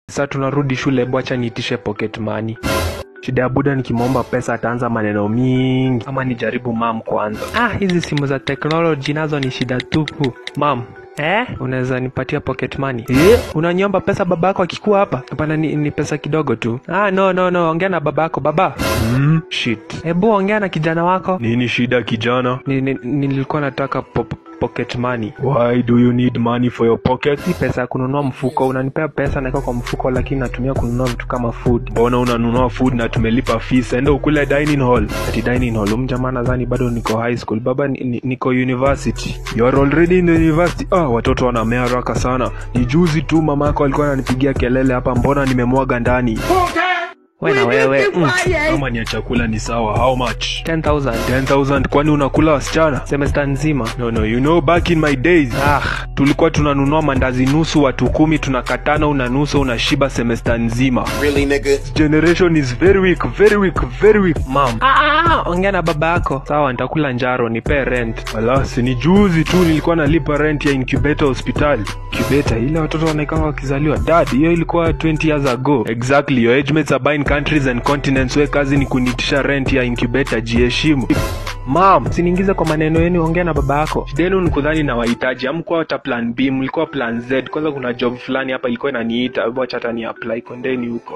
Sasa tunarudi shule, bwacha niitishe pocket money. Shida ya buda nikimwomba pesa ataanza maneno mingi, ama nijaribu mam kwanza. Ah, hizi simu za teknoloji nazo ni shida tupu. Mam, Eh? Unaweza nipatia pocket money? Eh? Unaniomba pesa baba yako akikuwa hapa? Hapana, ni, ni pesa kidogo tu. Ah, no no no, ongea na baba yako. Baba. Mm, shit. Hebu ongea na kijana wako. Nini shida kijana? Ni, ni, nilikuwa nataka pop, pocket money. Why do you need money for your pocket? Si pesa ya kununua mfuko. Unanipea pesa naweka kwa mfuko, lakini natumia kununua vitu kama food. Mbona unanunua food na tumelipa fees? Enda ukule dining hall. Ati dining hall. Huyu jamaa nadhani bado niko high school. Baba ni, ni, niko university. You are already in the university. Ah, watoto wanamea haraka sana. Ni juzi tu mama yako alikuwa ananipigia kelele hapa, mbona nimemwaga ndani. We na wewe. Mm. Kama ni ya chakula ni sawa. How much? 10,000. 10,000 kwani unakula wasichana? Semester nzima. No, no, you know back in my days Ah, tulikuwa tunanunua mandazi nusu watu kumi tunakatana una nusu unashiba semester nzima Really, nigga? generation is very weak very weak very weak mam. Ah, ah, ah, ongea na baba yako. Sawa, nitakula njaro, nipe rent. alasi ni juzi tu nilikuwa nalipa rent ya incubator hospitali Kibeta ile watoto wanaikanga wakizaliwa. Dad, hiyo ilikuwa 20 years ago. exactly your age mates are buying countries and continents we kazi ni kunitisha rent ya incubator jiheshimu Mam, siniingize kwa maneno yenu, ongea na baba yako. shida yenu ni kudhani na wahitaji amkuwa hata plan b mlikuwa plan z kwanza kuna job fulani hapa ilikuwa inaniita hebu acha hata ni apply kondeni huko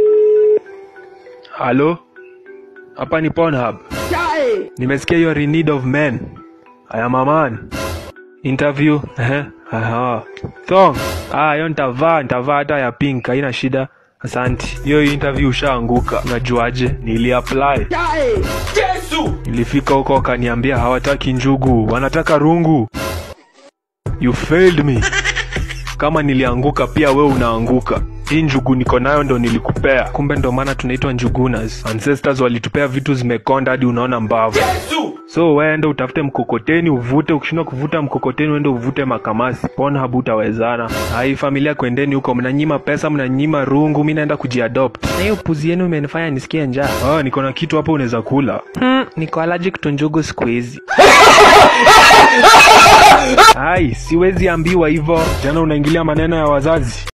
halo hapa ni Pornhub nimesikia you are in need of men I am a man interview ehe aha song ah hiyo nitavaa nitavaa hata ya pink haina shida asante hiyo interview ushaanguka unajuaje niliapply nilifika huko wakaniambia hawataki njugu wanataka rungu you failed me kama nilianguka pia we unaanguka hii njugu niko nayo ndo nilikupea Kumbe ndo maana tunaitwa njugunas. ancestors walitupea vitu zimekonda hadi unaona mbavu so weende utafute mkokoteni uvute ukishindwa kuvuta mkokoteni uende uvute makamasi Pornhub utawezana hai familia kwendeni huko mnanyima pesa mnanyima rungu mi naenda kujiadopt Na hiyo puzi yenu imenifanya nisikie njaa. ah, niko na kitu hapo unaweza kula Hmm, niko allergic to njugu siku hizi. ai siwezi ambiwa hivyo jana unaingilia maneno ya wazazi